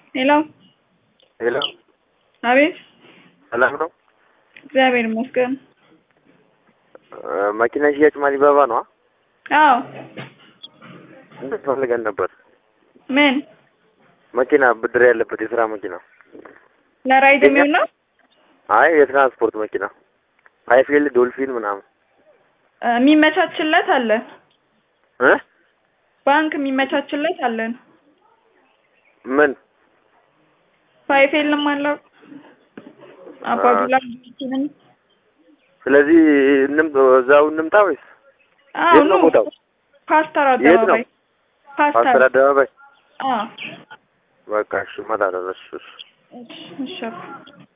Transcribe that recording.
ሄሎ ሄሎ አቤት ሰላም ነው? እግዚአብሔር ይመስገን። መኪና ሽያጭ ማሊባባ ነው? አዎ እንዴት ፈልገን ነበር? ምን መኪና ብድር ያለበት የስራ መኪና። ለራይድ የሚውል ነው? አይ የትራንስፖርት መኪና ሃይፊልድ ዶልፊን ምናምን እ የሚመቻችለት አለን። እ ባንክ የሚመቻችለት አለን። ምን ፋይፌልም አለው አባዱላ ምን ስለዚህ እንም እዛው እንምጣ ወይስ አዎ የት ነው ቦታው? ፓስተር የት ነው? አደባባይ ፓስተር ፓስተር አደባባይ። አዎ በቃ እሺ እመጣለሁ። እሺ እሺ እሺ እሺ